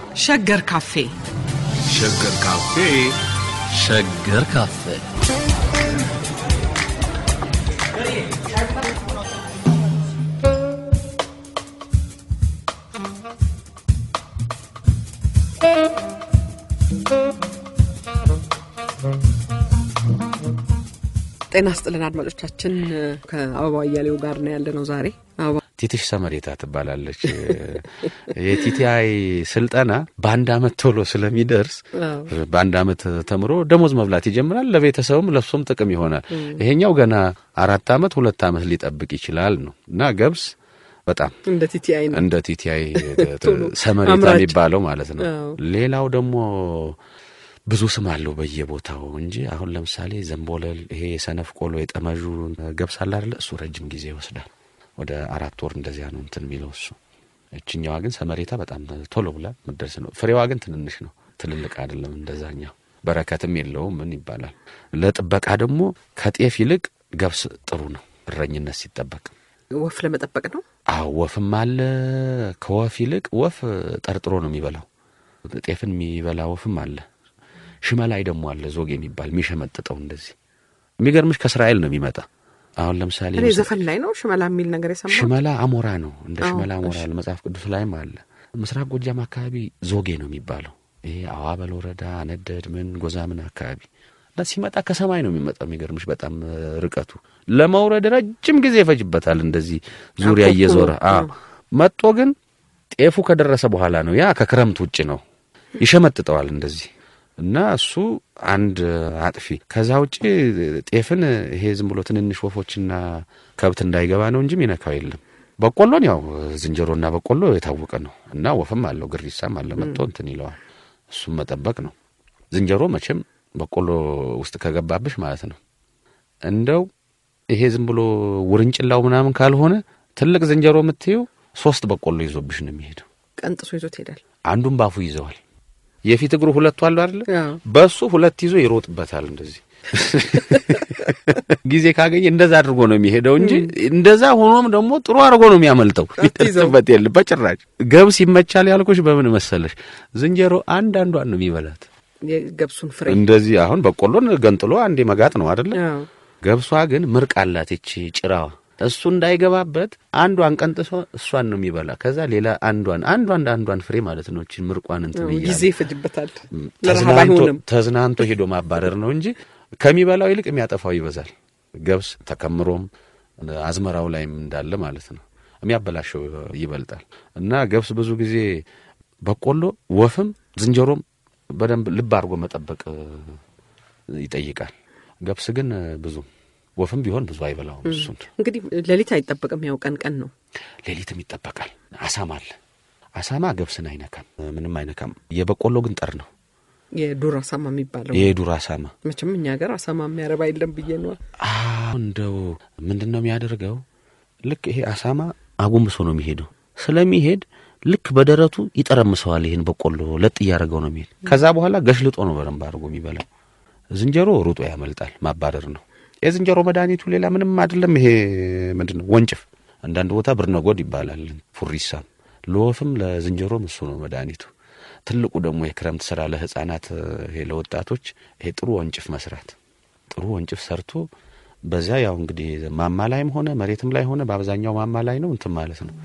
ሸገር ካፌ ሸገር ካፌ ሸገር ካፌ ጤና ስጥልን አድማጮቻችን። ከአበባ እያሌው ጋር ነው ያለ ነው ዛሬ አበባ ቲትሽ ሰመሬታ ትባላለች። የቲቲአይ ስልጠና በአንድ አመት ቶሎ ስለሚደርስ በአንድ አመት ተምሮ ደሞዝ መብላት ይጀምራል። ለቤተሰቡም ለሱም ጥቅም ይሆናል። ይሄኛው ገና አራት አመት ሁለት አመት ሊጠብቅ ይችላል ነው እና ገብስ በጣም እንደ ቲቲአይ ነው እንደ ቲቲአይ ቶሎ ሰመሬታ አምራች። የሚባለው ማለት ነው። አዎ። ሌላው ደግሞ ብዙ ስም አለው በየቦታው እንጂ አሁን ለምሳሌ ዘንቦለል፣ ይሄ የሰነፍ ቆሎ የጠመዡ ገብስ አለ አይደለ? እሱ ረጅም ጊዜ ይወስዳል። ወደ አራት ወር እንደዚያ ነው እንትን የሚለው እሱ። እችኛዋ ግን ሰመሬታ በጣም ቶሎ ብላ ምደርስ ነው። ፍሬዋ ግን ትንንሽ ነው፣ ትልልቅ አይደለም እንደዛኛው። በረከትም የለውም ምን ይባላል። ለጥበቃ ደግሞ ከጤፍ ይልቅ ገብስ ጥሩ ነው፣ እረኝነት ሲጠበቅ ወፍ ለመጠበቅ ነው። አዎ ወፍም አለ። ከወፍ ይልቅ ወፍ ጠርጥሮ ነው የሚበላው። ጤፍን የሚበላ ወፍም አለ። ሽመላይ ደግሞ አለ፣ ዞግ የሚባል የሚሸመጥጠው እንደዚህ። የሚገርምሽ ከእስራኤል ነው የሚመጣ። አሁን ለምሳሌ እኔ ዘፈን ላይ ነው ሽመላ የሚል ነገር የሰማሁት። ሽመላ አሞራ ነው፣ እንደ አዎ፣ ሽመላ አሞራ እሺ። አለ። መጽሐፍ ቅዱስ ላይም አለ። ምስራቅ ጎጃም አካባቢ ዞጌ ነው የሚባለው። ይሄ አዋበል ወረዳ አነደድ ምን ጎዛምን አካባቢ እና ሲመጣ ከሰማይ ነው የሚመጣው። የሚገርምሽ በጣም እ, ርቀቱ ለመውረድ ረጅም ጊዜ ይፈጅበታል። እንደዚህ ዙሪያ አኮኩሎ፣ እየዞረ አ። አዎ መጦ ግን ጤፉ ከደረሰ በኋላ ነው። ያ ከክረምት ውጭ ነው ይሸመጥጠዋል እንደዚህ እና እሱ አንድ አጥፊ። ከዛ ውጭ ጤፍን ይሄ ዝም ብሎ ትንንሽ ወፎችና ከብት እንዳይገባ ነው እንጂ ሚነካው የለም። በቆሎን ያው ዝንጀሮና በቆሎ የታወቀ ነው እና ወፍም አለው ግሪሳም አለ መጥቶ እንትን ይለዋል። እሱም መጠበቅ ነው። ዝንጀሮ መቼም በቆሎ ውስጥ ከገባብሽ ማለት ነው እንደው ይሄ ዝም ብሎ ውርንጭላው ምናምን ካልሆነ ትልቅ ዝንጀሮ የምትየው ሶስት በቆሎ ይዞብሽ ነው የሚሄደው። ቀንጥሶ ይዞት ይሄዳል። አንዱን ባፉ ይዘዋል። የፊት እግሩ ሁለቱ አሉ አይደለ? አዎ። በሱ ሁለት ይዞ ይሮጥበታል። እንደዚህ ጊዜ ካገኘ እንደዛ አድርጎ ነው የሚሄደው እንጂ እንደዛ ሆኖም ደግሞ ጥሩ አድርጎ ነው የሚያመልጠው። አትይዘው። ይደርስበት የለም በጭራሽ። ገብስ ይመቻል ያልኩሽ በምን መሰለሽ? ዝንጀሮ አንድ አንዷን ነው የሚበላት። የገብሱን ፍሬ እንደዚህ አሁን በቆሎን ገንጥሎ አንዴ መጋጥ ነው አይደለ? አዎ። ገብሷ ግን ምርቅ አላት ይቺ ጭራዋ። እሱ እንዳይገባበት አንዷን ቀንጥሶ እሷን ነው የሚበላ። ከዛ ሌላ አንዷን አንዷን አንዷን ፍሬ ማለት ነው እቺ ምርቋን እንትን እያለ ጊዜ ይፈጅበታል። ለረሃብ ተዝናንቶ አይሆንም። ተዝናንቶ ሄዶ ማባረር ነው እንጂ ከሚበላው ይልቅ የሚያጠፋው ይበዛል። ገብስ ተከምሮም አዝመራው ላይም እንዳለ ማለት ነው የሚያበላሸው ይበልጣል። እና ገብስ ብዙ ጊዜ በቆሎ ወፍም ዝንጀሮም በደንብ ልብ አድርጎ መጠበቅ እ, ይጠይቃል። ገብስ ግን እ, ብዙም ወፍም ቢሆን ብዙ አይበላውም። እሱን እንግዲህ ሌሊት አይጠበቅም፣ ያው ቀን ቀን ነው። ሌሊትም ይጠበቃል። አሳማ አለ። አሳማ ገብስን አይነካም፣ ምንም አይነካም። የበቆሎ ግን ጠር ነው የዱር አሳማ የሚባለው የዱር አሳማ መቼም እኛ ሀገር አሳማ የሚያረባ የለም ብዬ ነዋ። አዎ እንደው ምንድን ነው የሚያደርገው? ልክ ይሄ አሳማ አጎንብሶ ነው የሚሄደው። ስለሚሄድ ልክ በደረቱ ይጠረምሰዋል። ይህን በቆሎ ለጥ እያደረገው ነው የሚሄድ። ከዛ በኋላ ገሽልጦ ነው በደንብ አድርጎ የሚበላው። ዝንጀሮ ሩጦ ያመልጣል። ማባረር ነው የዝንጀሮ መድኃኒቱ። ሌላ ምንም አይደለም። ይሄ ምንድን ነው ወንጭፍ፣ አንዳንድ ቦታ ብርነጎድ ይባላል። ፉሪሳም ለወፍም ለዝንጀሮም እሱ ነው መድኃኒቱ። ትልቁ ደግሞ የክረምት ስራ ለህፃናት ይሄ ለወጣቶች ይሄ ጥሩ ወንጭፍ መስራት ጥሩ ወንጭፍ ሰርቶ በዚያ ያው እንግዲህ ማማ ላይም ሆነ መሬትም ላይ ሆነ በአብዛኛው ማማ ላይ ነው እንትን ማለት ነው።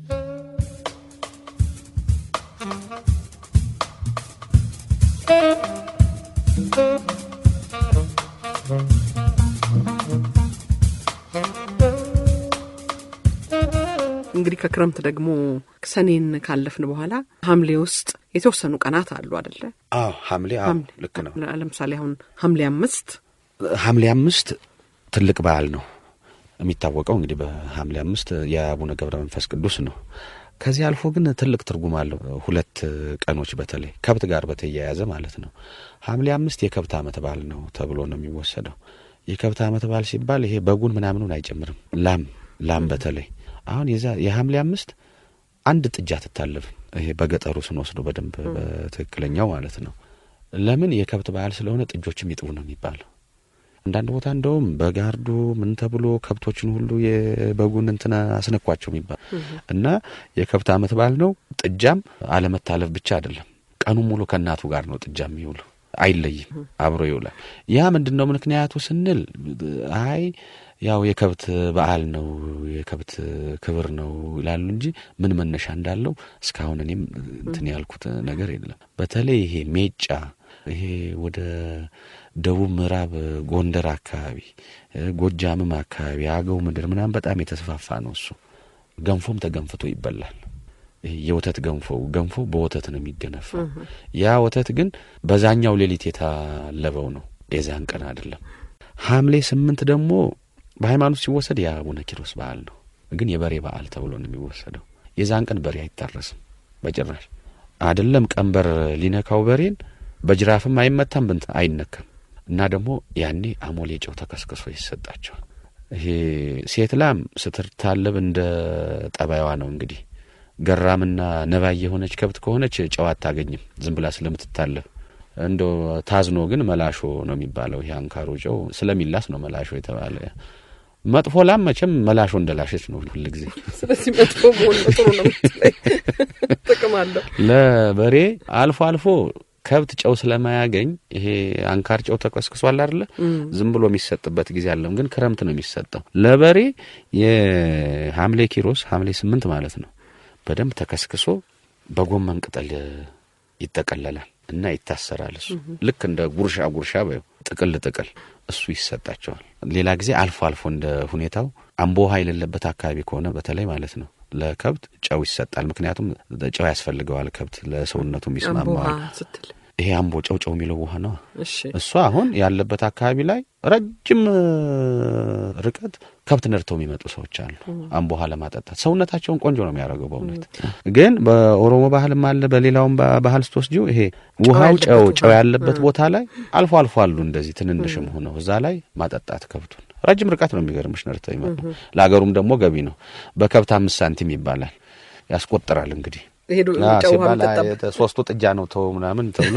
እንግዲህ ከክረምት ደግሞ ሰኔን ካለፍን በኋላ ሐምሌ ውስጥ የተወሰኑ ቀናት አሉ አደለ? አዎ ሐምሌ አዎ ልክ ነው። ለምሳሌ አሁን ሐምሌ አምስት ሐምሌ አምስት ትልቅ በዓል ነው የሚታወቀው እንግዲህ በሐምሌ አምስት የአቡነ ገብረ መንፈስ ቅዱስ ነው። ከዚህ አልፎ ግን ትልቅ ትርጉም አለው። ሁለት ቀኖች በተለይ ከብት ጋር በተያያዘ ማለት ነው። ሐምሌ አምስት የከብት ዓመት በዓል ነው ተብሎ ነው የሚወሰደው። የከብት ዓመት በዓል ሲባል ይሄ በጉን ምናምኑን አይጨምርም። ላም ላም በተለይ አሁን የዛ የሐምሌ አምስት አንድ ጥጃ ትታለፍም። ይሄ በገጠሩ ስንወስዶ በደንብ በትክክለኛው ማለት ነው። ለምን የከብት በዓል ስለሆነ ጥጆችም ይጥቡ ነው የሚባለው። አንዳንድ ቦታ እንደውም በጋርዱ ምን ተብሎ ከብቶችን ሁሉ የበጉን እንትን አስነኳቸው የሚባል እና የከብት ዓመት በዓል ነው። ጥጃም አለመታለፍ ብቻ አይደለም ቀኑን ሙሉ ከእናቱ ጋር ነው ጥጃ የሚውሉ አይለይም፣ አብሮ ይውላል። ያ ምንድን ነው ምክንያቱ ስንል አይ ያው የከብት በዓል ነው የከብት ክብር ነው ይላሉ እንጂ ምን መነሻ እንዳለው እስካሁን እኔም እንትን ያልኩት ነገር የለም። በተለይ ይሄ ሜጫ ይሄ ወደ ደቡብ ምዕራብ ጎንደር አካባቢ ጎጃምም አካባቢ አገው ምድር ምናምን በጣም የተስፋፋ ነው እሱ። ገንፎም ተገንፍቶ ይበላል። ይሄ የወተት ገንፎ ገንፎ በወተት ነው የሚገነፋው። ያ ወተት ግን በዛኛው ሌሊት የታለበው ነው፣ የዛን ቀን አይደለም። ሐምሌ ስምንት ደግሞ በሃይማኖት ሲወሰድ የአቡነ ኪሮስ በዓል ነው፣ ግን የበሬ በዓል ተብሎ ነው የሚወሰደው። የዛን ቀን በሬ አይታረስም በጭራሽ አይደለም። ቀንበር ሊነካው በሬን በጅራፍም አይመታም፣ ብንት አይነካም። እና ደግሞ ያኔ አሞሌ ጨው ተከስክሶ ይሰጣቸዋል። ይሄ ሴት ላም ስትታለብ እንደ ጠባይዋ ነው እንግዲህ ገራምና ነባይ የሆነች ከብት ከሆነች ጨው አታገኝም ዝም ብላ ስለምትታለብ። እንደ ታዝኖ ግን መላሾ ነው የሚባለው። ይሄ አንካሮ ጨው ስለሚላስ ነው መላሾ የተባለ። መጥፎ ላም መቼም መላሾ እንደላሸች ነው ሁል ጊዜ። ስለዚህ መጥፎ መሆን ነው ጥሩ ነው የምትለኝ። ጥቅም አለው። ለበሬ አልፎ አልፎ ከብት ጨው ስለማያገኝ ይሄ አንካር ጨው ተቀስቅሷል አይደለ? ዝም ብሎ የሚሰጥበት ጊዜ አለም፣ ግን ክረምት ነው የሚሰጠው። ለበሬ የሐምሌ ኪሮስ ሐምሌ ስምንት ማለት ነው በደንብ ተከስክሶ በጎመን ቅጠል ይጠቀለላል እና ይታሰራል። እሱ ልክ እንደ ጉርሻ ጉርሻ በይው ጥቅል ጥቅል እሱ ይሰጣቸዋል። ሌላ ጊዜ አልፎ አልፎ እንደ ሁኔታው አምቦ ውሃ የሌለበት አካባቢ ከሆነ በተለይ ማለት ነው ለከብት ጨው ይሰጣል። ምክንያቱም ጨው ያስፈልገዋል ከብት ለሰውነቱ አምቦ ይስማማዋል። ውሃ ስትል ይሄ አምቦ ጨው ጨው የሚለው ውሃ ነው። እሺ እሱ አሁን ያለበት አካባቢ ላይ ረጅም እ, ርቀት ከብት ነድተው የሚመጡ ሰዎች አሉ። አምቦ ውሃ ለማጠጣት ሰውነታቸውን ቆንጆ ነው የሚያደርገው። በእውነት ግን በኦሮሞ ባህልም አለ፣ በሌላውም ባ- ባህል ስትወስጂው ይሄ ውሃው ያለበት ጨው ቦታ። ጨው ያለበት ቦታ ላይ አልፎ አልፎ አሉ እንደዚህ ትንንሽም ሆነው እዛ ላይ ማጠጣት ከብቱን ረጅም ርቀት ነው የሚገርምሽ ነድተው ይመጡ። ለሀገሩም ደግሞ ገቢ ነው። በከብት አምስት ሳንቲም ይባላል። ያስቆጥራል እንግዲህ ሄዱ አ ጨው ውሃ ሲባል አይ፣ የምጠጣበት የተ- ሶስቱ ጥጃ ነው ተው ምናምን ተብሎ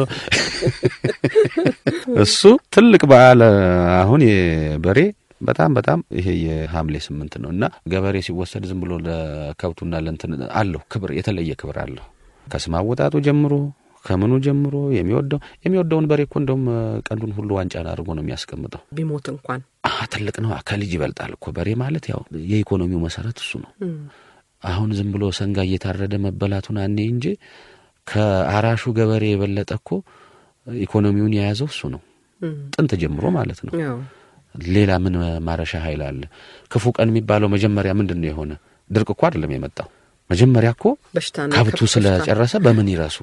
እሱ ትልቅ በዓል አሁን የበሬ በጣም በጣም ይሄ የሐምሌ ስምንት ነው እና ገበሬ ሲወሰድ ዝም ብሎ ለከብቱና ለእንትን አለው ክብር የተለየ ክብር አለው። ከስም አወጣጡ ጀምሮ ከምኑ ጀምሮ የሚወደው የሚወደውን በሬ እኮ እንደውም ቀንዱን ሁሉ ዋንጫን አድርጎ ነው የሚያስቀምጠው። ቢሞት እንኳን አ ትልቅ ነው። ከልጅ ይበልጣል እኮ በሬ ማለት ያው የኢኮኖሚው መሰረት እሱ ነው። አሁን ዝም ብሎ ሰንጋ እየታረደ መበላቱን አኔ እንጂ ከአራሹ ገበሬ የበለጠ እኮ ኢኮኖሚውን የያዘው እሱ ነው፣ ጥንት ጀምሮ ማለት ነው። ያው ሌላ ምን ማረሻ ኃይል አለ? ክፉ ቀን የሚባለው መጀመሪያ ምንድን ነው የሆነ? ድርቅ እኮ አይደለም የመጣው መጀመሪያ እኮ በሽታና ከብቱ ከብት በሽታ ስለጨረሰ በምን ይረሱ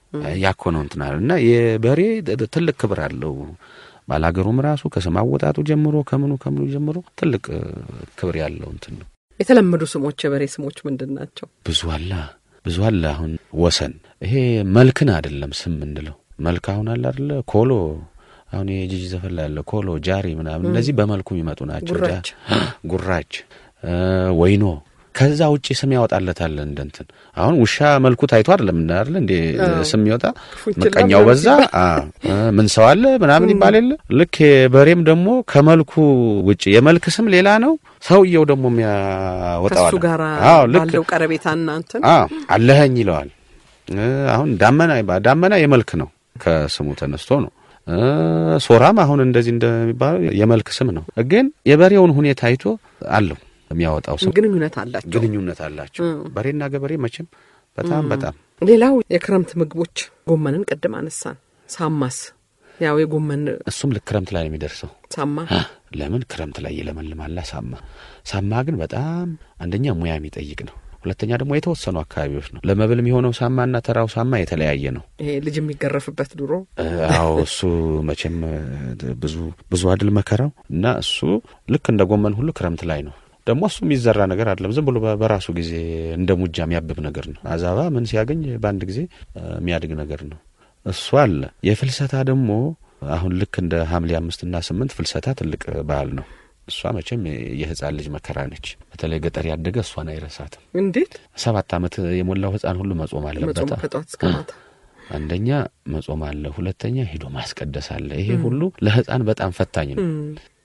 ያኮ ነው እንትን አለ እና የበሬ ት- ትልቅ ክብር አለው። ባላገሩም ራሱ ከስም አወጣጡ ጀምሮ ከምኑ ከምኑ ጀምሮ ትልቅ እ, ክብር ያለው እንትን ነው። የተለመዱ ስሞች የበሬ ስሞች ምንድን ናቸው? ብዙ አለ ብዙ አለ። አሁን ወሰን ይሄ መልክን አይደለም ስም ምንለው መልክ አሁን አለ አይደለ ኮሎ አሁን የጂጂ ዘፈን ላይ ያለ ኮሎ ጃሪ ምናምን እነዚህ በመልኩ የሚመጡ ናቸው። ጉራች። ጃ- ጉራች እ, ወይኖ ከዛ ውጭ ስም ያወጣለታል እንደ እንትን አሁን ውሻ መልኩ ታይቶ አይደለም እና አይደለ እንዴ ስም ይወጣ ክፉ ምቀኛው ይችላል በዛ አ እ፣ ምን ሰው አለ ምናምን ይባል የለ ልክ በሬም ደግሞ ከመልኩ ውጭ የመልክ ስም ሌላ ነው ሰውየው ደግሞ የሚያወጣው ከሱ አለ። ጋር አዎ ልክ ባለው ቀረቤታና እንትን አዎ አለኸኝ ይለዋል። እ፣ አሁን ዳመና ይባ- ዳመና የመልክ ነው ከስሙ ተነስቶ ነው። እ፣ ሶራም አሁን እንደዚህ እንደሚባለው የመልክ ስም ነው። ግን የበሬውን ሁኔታ አይቶ አለው የሚያወጣው ስም ግንኙነት አላቸው። ግንኙነት አላቸው። በሬና ገበሬ መቼም በጣም በጣም ሌላው የክረምት ምግቦች ጎመንን ቅድም አነሳን። ሳማስ ያው የጎመን እሱም ልክ ክረምት ላይ ነው የሚደርሰው። ሳማ ለምን ክረምት ላይ ይለመልማላ። ሳማ ሳማ ግን በጣም አንደኛ ሙያ የሚጠይቅ ነው። ሁለተኛ ደግሞ የተወሰኑ አካባቢዎች ነው ለመብል የሚሆነው ሳማና ተራው ሳማ የተለያየ ነው። ይሄ ልጅ የሚገረፍበት ድሮ እ፣ አዎ እሱ መቼም እ፣ ብዙ ብዙ አድል መከራው እና እሱ ልክ እንደ ጎመን ሁሉ ክረምት ላይ ነው። ደግሞ እሱ የሚዘራ ነገር አይደለም። ዝም ብሎ በ- በራሱ ጊዜ እንደ ሙጃ የሚያብብ ነገር ነው። አዛባ ምን ሲያገኝ በአንድ ጊዜ እ፣ የሚያድግ ነገር ነው። እሱ አለ። የፍልሰታ ደግሞ አሁን ልክ እንደ ሐምሌ አምስትና ስምንት ፍልሰታ ትልቅ በዓል ነው። እሷ መቼም የህፃን ልጅ መከራ ነች። በተለይ ገጠር ያደገ እሷን አይረሳትም። እንዴት ሰባት ዓመት የሞላው ህፃን ሁሉ መጾም አለበት። መጾም ከጠዋት እስከ ማታ አንደኛ መጾም አለ፣ ሁለተኛ ሄዶ ማስቀደስ አለ። ይሄ ሁሉ ለህፃን በጣም ፈታኝ ነው።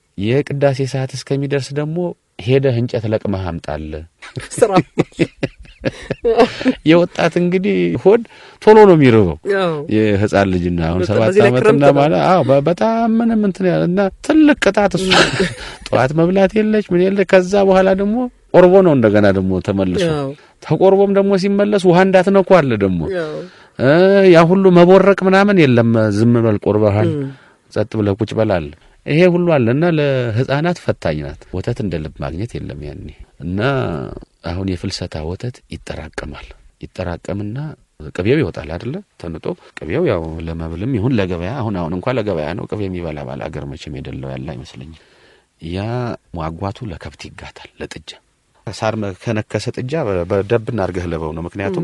የቅዳሴ ሰዓት እስከሚደርስ ደግሞ ሄደህ እንጨት ለቅመህ አምጣለ። ስራ የወጣት እንግዲህ ሆድ ቶሎ ነው የሚርበው ያው የህፃን ልጅና አሁን በጣም ሰባት በዚህ ላይ ዓመትና ክረምት ነው። ማለት አዎ በ- በጣም ምንም እንትን ያለ እና ትልቅ ቅጣት እሱ ጠዋት መብላት የለች ምን የለ ከዛ በኋላ ደግሞ ቆርቦ ነው እንደገና ደግሞ ተመልሶ ያው ተቆርቦም ደግሞ ሲመለስ ውሃ እንዳትነኩ አለ ደግሞ ያው እ ያ ሁሉ መቦረቅ ምናምን የለም ዝም በል ቆርበሃል ጸጥ ብለህ ቁጭ በል አለ ይሄ ሁሉ አለ እና ለህፃናት ፈታኝ ናት ወተት እንደ ልብ ማግኘት የለም ያኔ እና አሁን የፍልሰታ ወተት ይጠራቀማል ይጠራቀምና ቅቤው ይወጣል አይደለ ተንጦ ቅቤው ያው ለመብልም ይሁን ለገበያ አሁን አሁን እንኳን ለገበያ ነው ቅቤ የሚበላ ባል አገር መቼም የደለው ያለ አይመስለኝም ያ ሟጓቱ ለከብት ይጋታል ለጥጃ ሳር መ- ከነከሰ ጥጃ በ- በደብና አድርገህ ልበው ነው ምክንያቱም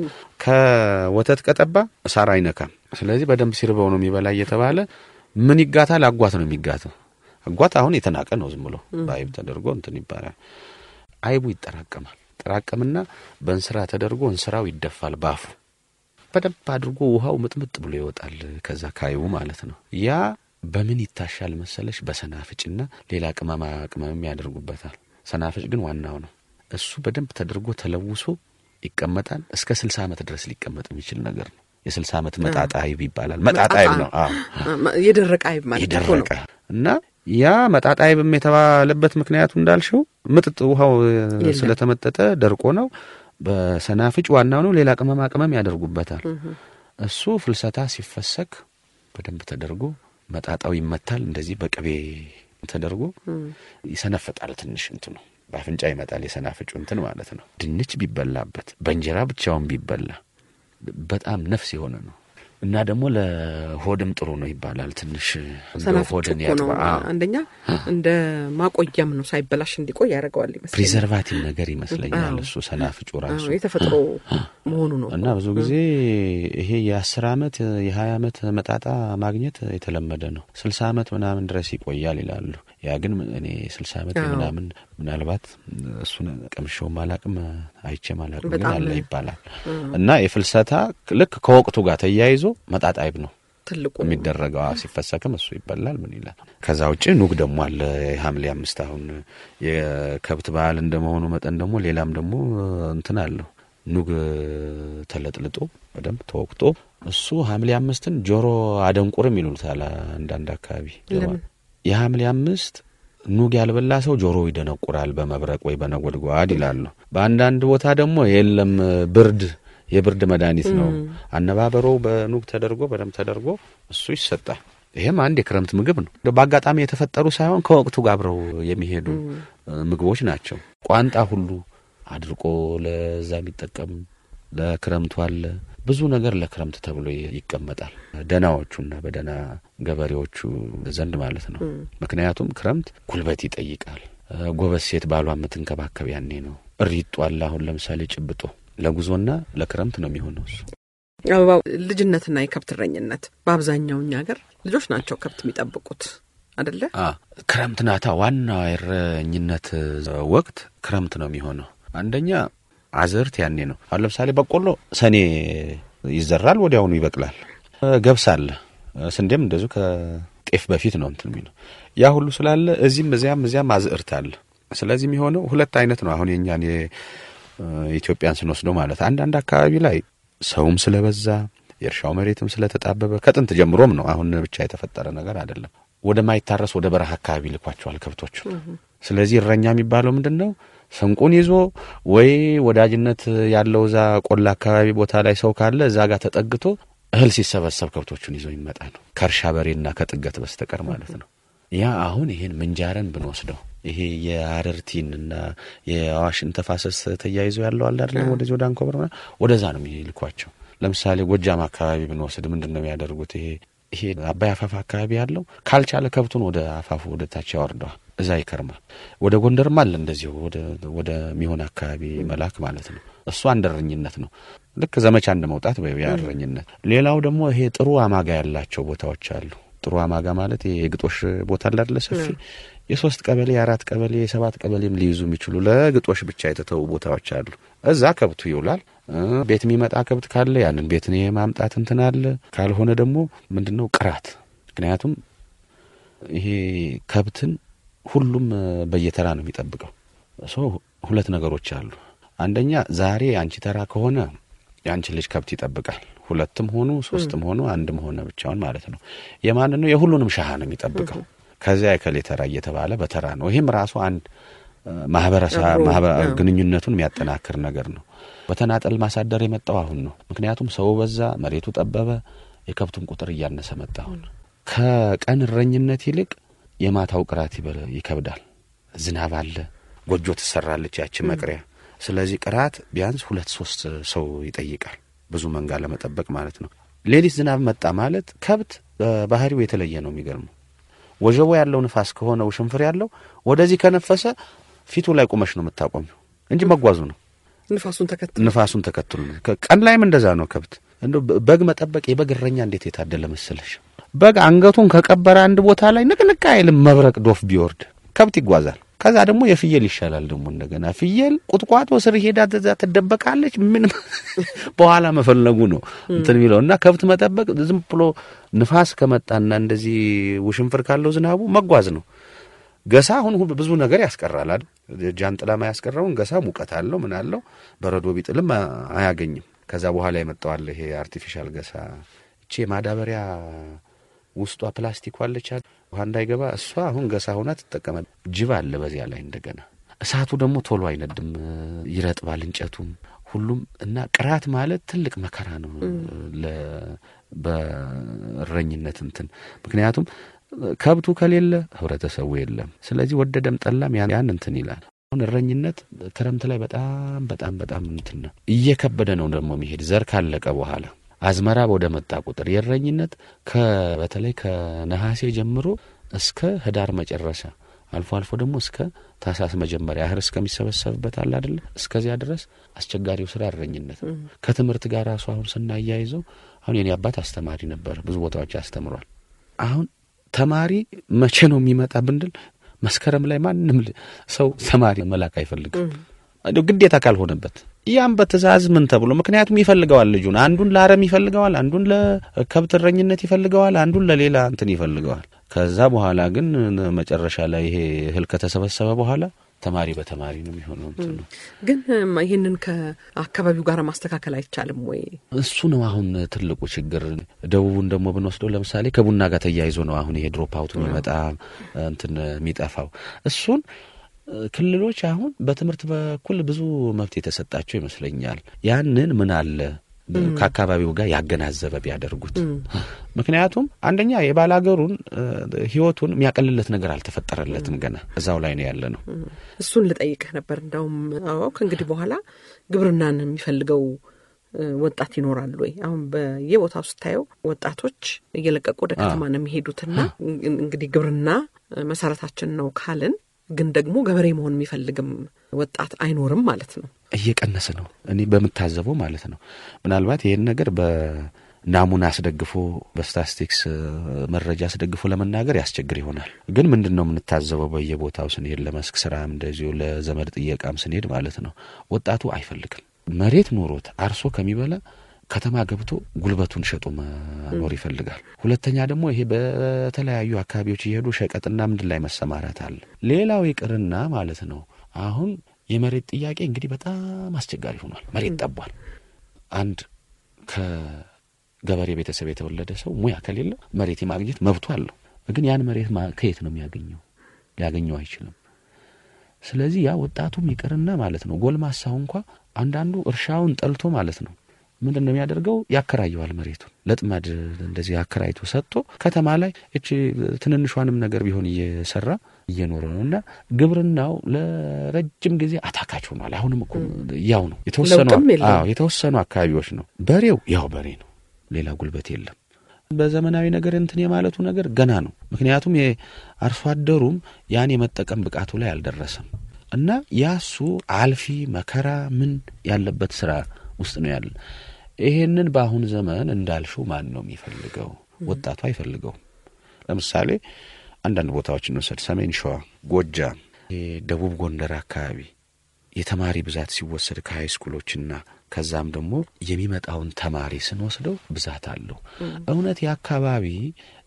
ከወተት ቀጠባ ሳር አይነካም ስለዚህ በደንብ ሲርበው ነው የሚበላ እየተባለ ምን ይጋታል አጓት ነው የሚጋተው አጓት አሁን የተናቀ ነው ዝም ብሎ በአይብ ተደርጎ እንትን ይባላል አይቡ ይጠራቀማል ጠራቀምና በእንስራ ተደርጎ እንስራው ይደፋል ባፉ በደንብ አድርጎ ውሃው ምጥምጥ ብሎ ይወጣል ከዛ ካይቡ ማለት ነው ያ በምን ይታሻል መሰለሽ በሰናፍጭና ሌላ ቅመማ ቅመምም ያደርጉበታል ሰናፍጭ ግን ዋናው ነው እሱ በደንብ ተደርጎ ተለውሶ ይቀመጣል እስከ ስልሳ ዓመት ድረስ ሊቀመጥ የሚችል ነገር ነው የስልሳ ዓመት መጣጣ አይብ ይባላል መጣጣ አይብ ነው አዎ የደረቀ አይብ ማለት እኮ ነው። የደረቀ እና ያ መጣጣ አይብም የተባለበት ምክንያቱ እንዳልሽው ምጥጥ ውሃው የለም። ስለተመጠጠ ደርቆ ነው። በሰናፍጭ ዋናው ነው። ሌላ ቅመማ ቅመም ያደርጉበታል። እሱ ፍልሰታ ሲፈሰክ በደንብ ተደርጎ መጣጣው ይመታል። እንደዚህ በቅቤ ተደርጎ ይሰነፍጣል። ትንሽ እንትኑ በአፍንጫ ይመጣል። የሰናፍጩ እንትን ማለት ነው። ድንች ቢበላበት በእንጀራ ብቻውን ቢበላ በጣም ነፍስ የሆነ ነው እና ደግሞ ለሆድም ጥሩ ነው ይባላል። ትንሽ እንደው ሰናፍጭ ሆድን እኮ ነው ያጥባ አንደኛ እንደ ማቆያም ነው ሳይበላሽ እንዲቆይ ያደርገዋል ይመስለኛል። ፕሪዘርቫቲቭ ነገር ይመስለኛል አዎ። እሱ ሰናፍጩ ራሱ አዎ፣ የተፈጥሮ መሆኑ ነው እና ብዙ ጊዜ ይሄ የአስር አመት የሀያ አመት መጣጣ ማግኘት የተለመደ ነው። ስልሳ አመት ምናምን ድረስ ይቆያል ይላሉ። ያ ግን እኔ ስልሳ አመት አዎ። ምናምን ምናልባት እሱን ቀምሼውም አላቅም አይቼም አላቅም ግን በጣም አለ ይባላል እና የፍልሰታ ልክ ከወቅቱ ጋር ተያይዞ መጣጣ አይብ ነው ትልቁ የሚደረገው አዎ፣ ሲፈሰክም እሱ ይበላል። ምን ይላል። ከዛ ውጭ ኑግ ደግሞ አለ። የሐምሌ አምስት አሁን የከብት በዓል እንደመሆኑ መጠን ደግሞ ሌላም ደግሞ እንትን አለው ኑግ ተለጥልጦ በደንብ ተወቅጦ እሱ ሐምሌ አምስትን ጆሮ አደንቁርም ይሉታል አንዳንድ አካባቢ። ለምን? የሐምሌ አምስት ኑግ ያልበላ ሰው ጆሮ ይደነቁራል በመብረቅ ወይ በነጎድጓድ ይላሉ። በአንዳንድ ቦታ ደግሞ የለም ብርድ የብርድ መድኃኒት ነው። አነባበሮ በኑግ ተደርጎ በደንብ ተደርጎ እሱ ይሰጣል። ይሄም አንድ የክረምት ምግብ ነው። እንደው በአጋጣሚ የተፈጠሩ ሳይሆን ከወቅቱ ጋር አብረው የሚሄዱ እ, ምግቦች ናቸው። ቋንጣ ሁሉ አድርቆ ለዛ የሚጠቀም ለክረምቱ አለ። ብዙ ነገር ለክረምት ተብሎ ይ- ይቀመጣል። ደናዎቹና በደና ገበሬዎቹ ዘንድ ማለት ነው። ምክንያቱም ክረምት ጉልበት ይጠይቃል። እ፣ ጎበዝ ሴት ባሏ የምትንከባከብ ያኔ ነው። እሪጡ አለ። አሁን ለምሳሌ ጭብጦ ለጉዞና ለክረምት ነው የሚሆነው እሱ አበባው ልጅነትና የከብት እረኝነት በአብዛኛው እኛ ሀገር ልጆች ናቸው ከብት የሚጠብቁት አደለ? አ ክረምት ናታ። ዋና የእረኝነት ወቅት ክረምት ነው የሚሆነው። አንደኛ አዝርት ያኔ ነው። አሁን ለምሳሌ በቆሎ ሰኔ ይዘራል፣ ወዲያውኑ ይበቅላል። እ፣ ገብስ አለ፣ እ፣ ስንዴም እንደዚሁ ከጤፍ በፊት ነው እንትን የሚለው ያ ሁሉ ስላለ እዚህም እዚያም እዚያም አዝርት አለ። ስለዚህ የሚሆነው ሁለት አይነት ነው። አሁን የእኛን የኢትዮጵያን ስንወስደው ማለት አንዳንድ አካባቢ ላይ ሰውም ስለበዛ የእርሻው መሬትም ስለተጣበበ ከጥንት ጀምሮም ነው። አሁን ብቻ የተፈጠረ ነገር አይደለም። ወደ ማይታረስ ወደ በረሃ አካባቢ ልኳቸዋል ከብቶቹ። ስለዚህ እረኛ የሚባለው ምንድን ነው? ስንቁን ይዞ ወይ ወዳጅነት ያለው እዛ ቆላ አካባቢ ቦታ ላይ ሰው ካለ እዛ ጋር ተጠግቶ እህል ሲሰበሰብ ከብቶቹን ይዞ ይመጣ ነው። ከእርሻ በሬና ከጥገት በስተቀር ማለት ነው። ያ አሁን ይሄን ምንጃረን ብንወስደው ይሄ የአረርቲንና የአዋሽን ተፋሰስ ተያይዞ ያለው አለ አይደለም፣ ወደዚህ ወደ አንኮበር ምናምን ወደዛ ነው የሚልኳቸው። ለምሳሌ ጎጃም አካባቢ ብንወስድ ምንድን ነው የሚያደርጉት? ይሄ ይሄ አባይ አፋፍ አካባቢ ያለው ካልቻለ ከብቱን ወደ አፋፉ ወደ ታች ያወርደዋል፣ እዛ ይከርማል። ወደ ጎንደርም አለ እንደዚሁ ወደ ወደ ሚሆን አካባቢ መላክ ማለት ነው። እሱ አንድ እረኝነት ነው። ልክ ዘመቻ እንደ መውጣት ወይ እረኝነት። ሌላው ደግሞ ይሄ ጥሩ አማጋ ያላቸው ቦታዎች አሉ። ጥሩ አማጋ ማለት ይሄ የግጦሽ ቦታ አላደለ ሰፊ የሶስት ቀበሌ የአራት ቀበሌ የሰባት ቀበሌም ሊይዙ የሚችሉ ለግጦሽ ብቻ የተተዉ ቦታዎች አሉ። እዛ ከብቱ ይውላል። እ ቤት የሚመጣ ከብት ካለ ያንን ቤትን የማምጣት እንትን አለ። ካልሆነ ደግሞ ምንድን ነው ቅራት። ምክንያቱም ይሄ ከብትን ሁሉም በየተራ ነው የሚጠብቀው። ሶ ሁለት ነገሮች አሉ። አንደኛ ዛሬ የአንቺ ተራ ከሆነ የአንቺ ልጅ ከብት ይጠብቃል። ሁለትም ሆኑ ሶስትም ሆኑ አንድም ሆነ ብቻውን ማለት ነው። የማን ነው? የሁሉንም ሻሃ ነው የሚጠብቀው። ከዚያ የከሌ ተራ እየተባለ በተራ ነው። ይህም ራሱ አንድ ማህበረሰብ ግንኙነቱን የሚያጠናክር ነገር ነው። በተናጠል ማሳደር የመጣው አሁን ነው። ምክንያቱም ሰው በዛ፣ መሬቱ ጠበበ፣ የከብቱን ቁጥር እያነሰ መጣ። አሁን ከቀን እረኝነት ይልቅ የማታው ቅራት ይከብዳል። ዝናብ አለ፣ ጎጆ ትሰራለች ያቺ መቅሪያ። ስለዚህ ቅራት ቢያንስ ሁለት ሶስት ሰው ይጠይቃል፣ ብዙ መንጋ ለመጠበቅ ማለት ነው። ሌሊት ዝናብ መጣ ማለት ከብት በባህሪው የተለየ ነው። የሚገርመው ወጀቦ ያለው ንፋስ ከሆነ ውሽንፍር ያለው ወደዚህ ከነፈሰ ፊቱ ላይ ቁመሽ ነው የምታቆሚው እንጂ መጓዙ ነው። ንፋሱን ተከትሎ ንፋሱን ተከትሎ ነው። ቀን ላይም እንደዛ ነው። ከብት እንደ በግ መጠበቅ የበግ እረኛ እንዴት የታደለ መሰለሽ! በግ አንገቱን ከቀበረ አንድ ቦታ ላይ ንቅንቅ አይልም። መብረቅ ዶፍ ቢወርድ ከብት ይጓዛል። ከዛ ደግሞ የፍየል ይሻላል። ደግሞ እንደገና ፍየል ቁጥቋጦ ስር ሄዳ እዛ ትደበቃለች። ምን በኋላ መፈለጉ ነው እንትን የሚለው እና ከብት መጠበቅ ዝም ብሎ ንፋስ ከመጣና እንደዚህ ውሽንፍር ካለው ዝናቡ መጓዝ ነው። ገሳ አሁን ብዙ ነገር ያስቀራል አይደል? ጃንጥላ ማያስቀረውን ገሳ ሙቀት አለው ምን አለው በረዶ ቢጥልም አያገኝም። ከዛ በኋላ የመጣዋል ይሄ አርቲፊሻል ገሳ እቺ ማዳበሪያ ውስጧ ፕላስቲክ ዋለች ውሃ እንዳይገባ እሷ አሁን ገሳ ሆና ትጠቀመ ጅብ አለ በዚያ ላይ እንደገና እሳቱ ደግሞ ቶሎ አይነድም፣ ይረጥባል እንጨቱም ሁሉም እና ቅራት ማለት ትልቅ መከራ ነው በእረኝነት እንትን ምክንያቱም ከብቱ ከሌለ ህብረተሰቡ የለም። ስለዚህ ወደደም ጠላም ያን እንትን ይላል። አሁን እረኝነት ክረምት ላይ በጣም በጣም በጣም እንትን ነው እየከበደ ነው ደግሞ የሚሄድ ዘር ካለቀ በኋላ አዝመራ ወደ መጣ ቁጥር የእረኝነት በተለይ ከነሐሴ ጀምሮ እስከ ህዳር መጨረሻ አልፎ አልፎ ደግሞ እስከ ታህሳስ መጀመሪያ እህል እስከሚሰበሰብበት አለ አይደለ? እስከዚያ ድረስ አስቸጋሪው ስራ እረኝነት ነው። ከትምህርት ጋር ራሱ አሁን ስናያይዘው አሁን የኔ አባት አስተማሪ ነበር፣ ብዙ ቦታዎች አስተምሯል። አሁን ተማሪ መቼ ነው የሚመጣ ብንድል መስከረም ላይ ማንም ሰው ተማሪ መላክ አይፈልግም ግዴታ ካልሆነበት ያም በትእዛዝ ምን ተብሎ ምክንያቱም ይፈልገዋል ልጁን አንዱን ለአረም ይፈልገዋል፣ አንዱን ለከብት እረኝነት ይፈልገዋል፣ አንዱን ለሌላ እንትን ይፈልገዋል። ከዛ በኋላ ግን መጨረሻ ላይ ይሄ እህል ከተሰበሰበ በኋላ ተማሪ በተማሪ ነው የሚሆነው። እንትን ነው ግን ይህንን ከአካባቢው ጋር ማስተካከል አይቻልም ወይ? እሱ ነው አሁን ትልቁ ችግር። ደቡቡን ደግሞ ብንወስደው ለምሳሌ ከቡና ጋር ተያይዞ ነው አሁን ይሄ ድሮፕ አውት የሚመጣ እንትን የሚጠፋው እሱን ክልሎች አሁን በትምህርት በኩል ብዙ መብት የተሰጣቸው ይመስለኛል። ያንን ምን አለ ከአካባቢው ጋር ያገናዘበ ቢያደርጉት። ምክንያቱም አንደኛ የባላገሩን ሕይወቱን የሚያቀልለት ነገር አልተፈጠረለትም። ገና እዛው ላይ ነው ያለ ነው። እሱን ልጠይቅህ ነበር። እንዳውም አዎ ከእንግዲህ በኋላ ግብርናን የሚፈልገው ወጣት ይኖራል ወይ? አሁን በየቦታው ስታየው ወጣቶች እየለቀቁ ወደ ከተማ ነው የሚሄዱትና እንግዲህ ግብርና መሰረታችን ነው ካልን ግን ደግሞ ገበሬ መሆን የሚፈልግም ወጣት አይኖርም ማለት ነው። እየቀነሰ ነው። እኔ በምታዘበው ማለት ነው። ምናልባት ይህን ነገር በናሙና አስደግፎ በስታስቲክስ መረጃ አስደግፎ ለመናገር ያስቸግር ይሆናል። ግን ምንድን ነው የምንታዘበው በየቦታው ስንሄድ፣ ለመስክ ስራም እንደዚሁ ለዘመድ ጥየቃም ስንሄድ ማለት ነው ወጣቱ አይፈልግም። መሬት ኖሮት አርሶ ከሚበላ ከተማ ገብቶ ጉልበቱን ሸጦ መኖር ይፈልጋል። ሁለተኛ ደግሞ ይሄ በተለያዩ አካባቢዎች እየሄዱ ሸቀጥና ምንድን ላይ መሰማራት አለ። ሌላው ይቅርና ማለት ነው አሁን የመሬት ጥያቄ እንግዲህ በጣም አስቸጋሪ ሆኗል። መሬት ጠቧል። አንድ ከገበሬ ቤተሰብ የተወለደ ሰው ሙያ ከሌለ መሬት የማግኘት መብቱ አለው። ግን ያን መሬት ከየት ነው የሚያገኘው? ሊያገኘው አይችልም። ስለዚህ ያ ወጣቱም ይቅርና ማለት ነው ጎልማሳው እንኳ አንዳንዱ እርሻውን ጠልቶ ማለት ነው ምንድን ነው የሚያደርገው? ያከራየዋል መሬቱን ለጥማድ እንደዚህ አከራይቶ ሰጥቶ ከተማ ላይ እቺ ትንንሿንም ነገር ቢሆን እየሰራ እየኖረ ነው። እና ግብርናው ለረጅም ጊዜ አታካች ሆኗል። አሁንም እኮ ያው ነው። የተወሰኑ የተወሰኑ አካባቢዎች ነው። በሬው ያው በሬ ነው። ሌላ ጉልበት የለም። በዘመናዊ ነገር እንትን የማለቱ ነገር ገና ነው። ምክንያቱም የአርሶ አደሩም ያን የመጠቀም ብቃቱ ላይ አልደረሰም እና ያሱ አልፊ መከራ ምን ያለበት ስራ ውስጥ ነው ያለ። ይሄንን በአሁን ዘመን እንዳልሽው ማን ነው የሚፈልገው? ወጣቱ አይፈልገውም። ለምሳሌ አንዳንድ ቦታዎች እንውሰድ። ሰሜን ሸዋ፣ ጎጃም፣ ደቡብ ጎንደር አካባቢ የተማሪ ብዛት ሲወሰድ ከሀይ ስኩሎችና ከዛም ደግሞ የሚመጣውን ተማሪ ስንወስደው ብዛት አለው። እውነት የአካባቢ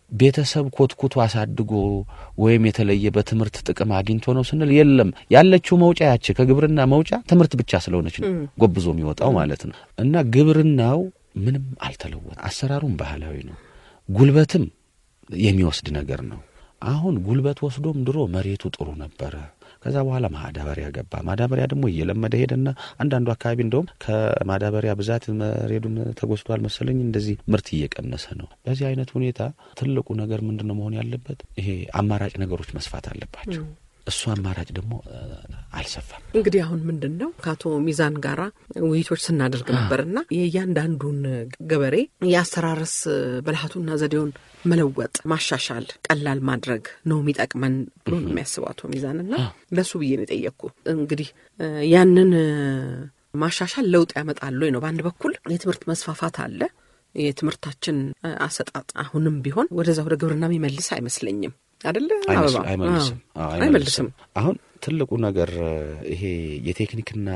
ቤተሰብ ኮትኩቶ አሳድጎ ወይም የተለየ በትምህርት ጥቅም አግኝቶ ነው ስንል የለም። ያለችው መውጫ ያች ከግብርና መውጫ ትምህርት ብቻ ስለሆነች ነው ጎብዞ የሚወጣው ማለት ነው። እና ግብርናው ምንም አልተለወጠ። አሰራሩም ባህላዊ ነው። ጉልበትም የሚወስድ ነገር ነው። አሁን ጉልበት ወስዶም ድሮ መሬቱ ጥሩ ነበረ። ከዛ በኋላ ማዳበሪያ ገባ። ማዳበሪያ ደግሞ እየለመደ ሄደና አንዳንዱ አካባቢ እንደውም ከማዳበሪያ ብዛት መሬዱን ተጎስቷል መሰለኝ እንደዚህ ምርት እየቀነሰ ነው። በዚህ አይነት ሁኔታ ትልቁ ነገር ምንድን ነው መሆን ያለበት? ይሄ አማራጭ ነገሮች መስፋት አለባቸው። እሱ አማራጭ ደግሞ አልሰፋም። እንግዲህ አሁን ምንድን ነው ከአቶ ሚዛን ጋራ ውይይቶች ስናደርግ ነበርና የእያንዳንዱን ገበሬ የአስተራረስ ብልሃቱና ዘዴውን መለወጥ፣ ማሻሻል፣ ቀላል ማድረግ ነው የሚጠቅመን ብሎ ነው የሚያስበው አቶ ሚዛንና ለሱ ብዬ ነው የጠየቅኩ። እንግዲህ ያንን ማሻሻል ለውጥ ያመጣሉ ነው። በአንድ በኩል የትምህርት መስፋፋት አለ። የትምህርታችን አሰጣጥ አሁንም ቢሆን ወደዛ ወደ ግብርና የሚመልስ አይመስለኝም። አደለ አበባ አይመልስም አይመልስም። አሁን ትልቁ ነገር ይሄ የቴክኒክና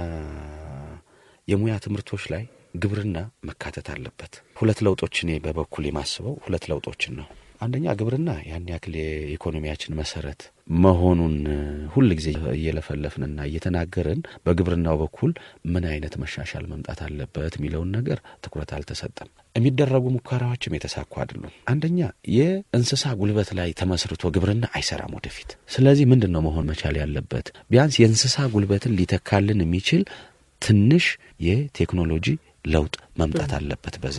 የሙያ ትምህርቶች ላይ ግብርና መካተት አለበት። ሁለት ለውጦች እኔ በበኩል የማስበው ሁለት ለውጦችን ነው። አንደኛ ግብርና ያን ያክል የኢኮኖሚያችን መሰረት መሆኑን ሁል ጊዜ እየለፈለፍንና እየተናገርን በግብርናው በኩል ምን አይነት መሻሻል መምጣት አለበት የሚለውን ነገር ትኩረት አልተሰጠም። የሚደረጉ ሙከራዎችም የተሳኩ አይደሉም። አንደኛ የእንስሳ ጉልበት ላይ ተመስርቶ ግብርና አይሰራም ወደፊት። ስለዚህ ምንድን ነው መሆን መቻል ያለበት? ቢያንስ የእንስሳ ጉልበትን ሊተካልን የሚችል ትንሽ የቴክኖሎጂ ለውጥ መምጣት አለበት። በዛ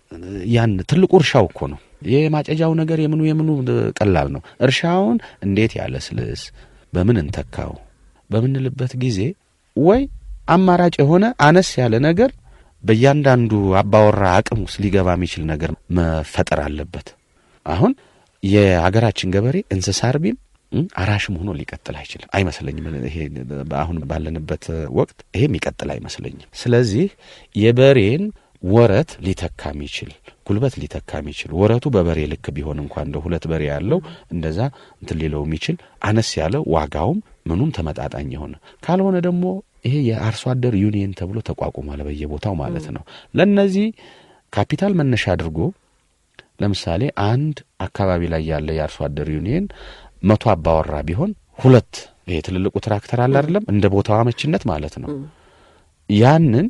ያን ትልቁ እርሻው እኮ ነው የማጨጃው ነገር የምኑ የምኑ ቀላል ነው። እርሻውን እንዴት ያለስልስ በምን እንተካው በምንልበት ጊዜ ወይ አማራጭ የሆነ አነስ ያለ ነገር በእያንዳንዱ አባወራ አቅም ውስጥ ሊገባ የሚችል ነገር መፈጠር አለበት። አሁን የሀገራችን ገበሬ እንስሳ አርቢም አራሽም ሆኖ ሊቀጥል አይችልም አይመስለኝም። ይሄ አሁን ባለንበት ወቅት ይሄ የሚቀጥል አይመስለኝም። ስለዚህ የበሬን ወረት ሊተካ የሚችል ጉልበት ሊተካ የሚችል ወረቱ በበሬ ልክ ቢሆን እንኳ እንደ ሁለት በሬ ያለው እንደዛ እንትን ሊለው የሚችል አነስ ያለ ዋጋውም ምኑም ተመጣጣኝ የሆነ ካልሆነ ደግሞ ይሄ የአርሶ አደር ዩኒየን ተብሎ ተቋቁሟል በየቦታው ማለት ነው። ለእነዚህ ካፒታል መነሻ አድርጎ ለምሳሌ አንድ አካባቢ ላይ ያለ የአርሶ አደር ዩኒየን መቶ አባወራ ቢሆን ሁለት ይሄ ትልልቁ ትራክተር አለ አይደለም እንደ ቦታው አመችነት ማለት ነው ያንን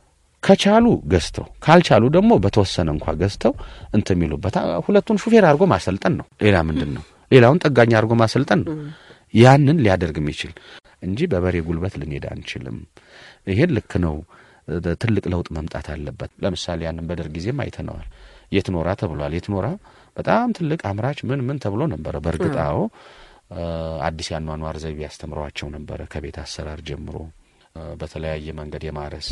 ከቻሉ ገዝተው ካልቻሉ ደግሞ በተወሰነ እንኳ ገዝተው እንትን የሚሉበት ሁለቱን ሹፌር አድርጎ ማሰልጠን ነው። ሌላ ምንድን ነው? ሌላውን ጠጋኝ አድርጎ ማሰልጠን ነው። ያንን ሊያደርግ የሚችል እንጂ በበሬ ጉልበት ልንሄድ አንችልም። ይሄን ልክ ነው። ትልቅ ለውጥ መምጣት አለበት። ለምሳሌ ያንን በደርግ ጊዜም አይተነዋል። የት ኖራ ተብሏል። የት ኖራ በጣም ትልቅ አምራች ምን ምን ተብሎ ነበረ። በእርግጥ አዎ አዲስ ያኗኗር ዘይቤ ያስተምሯቸው ነበረ። ከቤት አሰራር ጀምሮ በተለያየ መንገድ የማረስ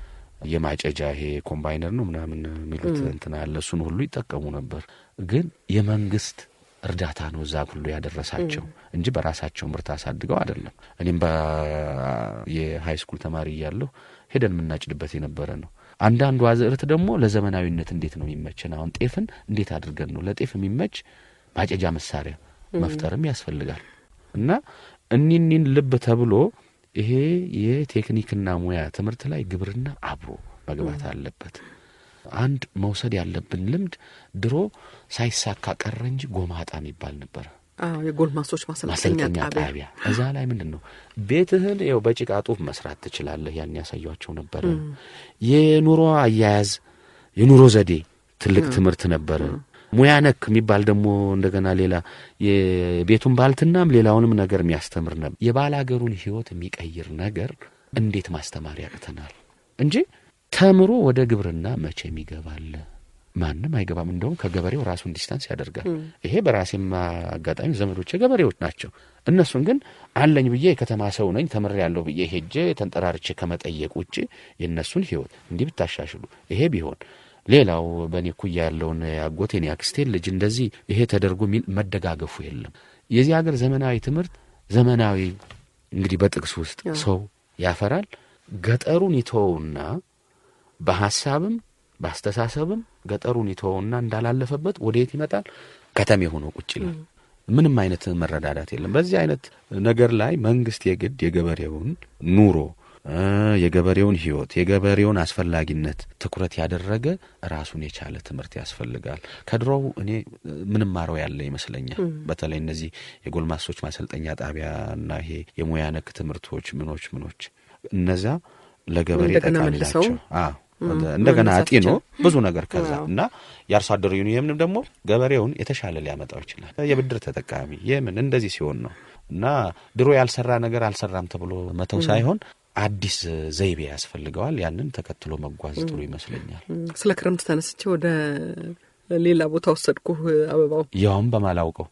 የማጨጃ ይሄ ኮምባይነር ነው ምናምን የሚሉት እንትን አለ። እሱን ሁሉ ይጠቀሙ ነበር። ግን የመንግስት እርዳታ ነው እዛ ሁሉ ያደረሳቸው እንጂ በራሳቸው ምርት አሳድገው አይደለም። እኔም የሀይ ስኩል ተማሪ እያለሁ ሄደን የምናጭድበት የነበረ ነው። አንዳንዱ አዝዕርት ደግሞ ለዘመናዊነት እንዴት ነው የሚመችን? አሁን ጤፍን እንዴት አድርገን ነው ለጤፍ የሚመች ማጨጃ መሳሪያ መፍጠርም ያስፈልጋል። እና እኒኒን ልብ ተብሎ ይሄ የቴክኒክና ሙያ ትምህርት ላይ ግብርና አብሮ መግባት አለበት። አንድ መውሰድ ያለብን ልምድ ድሮ ሳይሳካ ቀረ እንጂ ጎማጣ የሚባል ነበረ። አዎ የጎልማሶች ማሰልጠኛ ማሰልጠኛ ጣቢያ ጣቢያ እዛ ላይ ምንድን ነው ቤትህን ይኸው በጭቃ ጡብ መስራት ትችላለህ። ያን ያሳያቸው ነበረ። የኑሮ አያያዝ የኑሮ ዘዴ ትልቅ ትምህርት ነበረ። ሙያ ነክ የሚባል ደግሞ እንደገና ሌላ የቤቱን ባልትናም ሌላውንም ነገር የሚያስተምር ነበር። የባል ሀገሩን ሕይወት የሚቀይር ነገር እንዴት ማስተማር ያቅተናል እንጂ ተምሮ ወደ ግብርና መቼም ይገባል? ማንም አይገባም። እንደውም ከገበሬው ራሱን ዲስታንስ ያደርጋል። ይሄ በራሴም አጋጣሚ ዘመዶቼ ገበሬዎች ናቸው። እነሱን ግን አለኝ ብዬ የከተማ ሰው ነኝ ተምሬ ያለሁ ብዬ ሄጄ ተንጠራርቼ ከመጠየቅ ውጭ የእነሱን ሕይወት እንዲህ ብታሻሽሉ ይሄ ቢሆን ሌላው በእኔ እኩያ ያለውን ያጎቴን ያክስቴን ልጅ እንደዚህ ይሄ ተደርጎ የሚል መደጋገፉ የለም። የዚህ ሀገር ዘመናዊ ትምህርት ዘመናዊ እንግዲህ በጥቅስ ውስጥ ሰው ያፈራል። ገጠሩን ይተወውና በሀሳብም በአስተሳሰብም ገጠሩን ይተወውና እንዳላለፈበት ወደየት ይመጣል? ከተሜ ሆኖ ቁጭ ይላል። ምንም አይነት መረዳዳት የለም። በዚህ አይነት ነገር ላይ መንግስት የግድ የገበሬውን ኑሮ የገበሬውን ሕይወት የገበሬውን አስፈላጊነት ትኩረት ያደረገ ራሱን የቻለ ትምህርት ያስፈልጋል። ከድሮው እኔ ምንም ማረው ያለ ይመስለኛል። በተለይ እነዚህ የጎልማሶች ማሰልጠኛ ጣቢያና ይሄ የሙያ ነክ ትምህርቶች ምኖች ምኖች እነዚያ ለገበሬ እንደገና ጠቃሚ መልሰው ናቸው። አዎ እንደገና መነሳት አጢኖ ይችላል። ብዙ ነገር ከዛ አዎ። እና የአርሶ አደሩ ዩኒየምንም ደግሞ ገበሬውን የተሻለ ሊያመጣው ይችላል። የብድር ተጠቃሚ የምን እንደዚህ ሲሆን ነው እና ድሮ ያልሰራ ነገር አልሰራም ተብሎ መተው ሳይሆን አዲስ ዘይቤ ያስፈልገዋል። ያንን ተከትሎ መጓዝ ጥሩ ይመስለኛል። ስለ ክረምት ተነስቼ ወደ ሌላ ቦታ ወሰድኩህ አበባው። ያውም በማላውቀው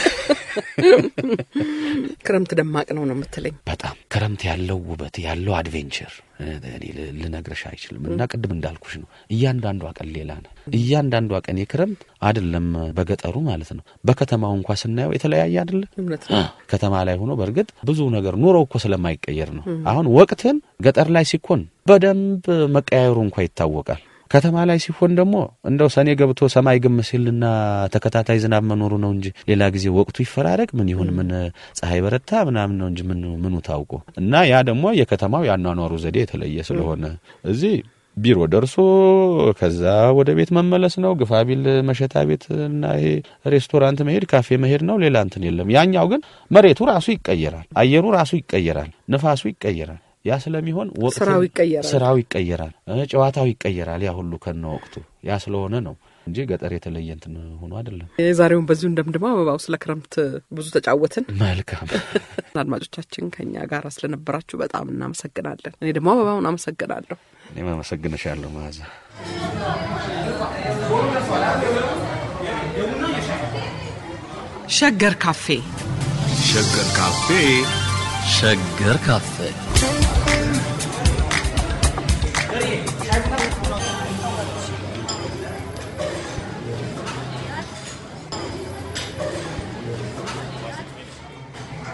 ክረምት ደማቅ ነው ነው የምትለኝ? በጣም ክረምት ያለው ውበት ያለው አድቬንቸር እኔ ል- ልነግርሽ አይችልም። እና ቅድም እንዳልኩሽ ነው እያንዳንዷ ቀን ሌላ ነው። እያንዳንዷ ቀን የክረምት አይደለም በገጠሩ ማለት ነው። በከተማው እንኳ ስናየው የተለያየ አይደለ? እውነት ነው። ከተማ ላይ ሆኖ በእርግጥ ብዙ ነገር ኑሮ እኮ ስለማይቀየር ነው። አሁን ወቅትን ገጠር ላይ ሲኮን በደንብ መቀያየሩ እንኳ ይታወቃል። ከተማ ላይ ሲሆን ደግሞ እንደው ሰኔ ገብቶ ሰማይ ግም ሲልና ተከታታይ ዝናብ መኖሩ ነው እንጂ ሌላ ጊዜ ወቅቱ ይፈራረቅ ምን ይሁን ምን ፀሐይ በረታ ምናምን ነው እንጂ ምን ምኑ ታውቆ እና ያ ደግሞ የከተማው ያኗኗሩ ዘዴ የተለየ ስለሆነ እዚህ ቢሮ ደርሶ ከዛ ወደ ቤት መመለስ ነው። ግፋቢል መሸታ ቤት እና ይሄ ሬስቶራንት መሄድ፣ ካፌ መሄድ ነው። ሌላ እንትን የለም። ያኛው ግን መሬቱ ራሱ ይቀየራል፣ አየሩ ራሱ ይቀየራል፣ ንፋሱ ይቀየራል። ያ ስለሚሆን ወቅት ስራው ይቀየራል። ስራው ይቀየራል፣ እ ጨዋታው ይቀየራል። ያ ሁሉ ከነ ወቅቱ ያ ስለሆነ ነው እንጂ ገጠር የተለየ እንትን ሆኖ አይደለም። የዛሬውን በዚሁ እንደምድመው አበባው ስለ ክረምት ብዙ ተጫወትን። መልካም አድማጮቻችን ከኛ ጋር ስለነበራችሁ በጣም እናመሰግናለን። እኔ ደግሞ አበባውን አመሰግናለሁ። እኔም አመሰግንሻለሁ መዓዛ። ሸገር ካፌ ሸገር ካፌ ሸገር ካፌ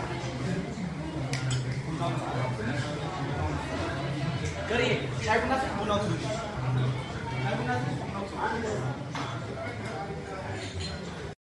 ሻይ ቡና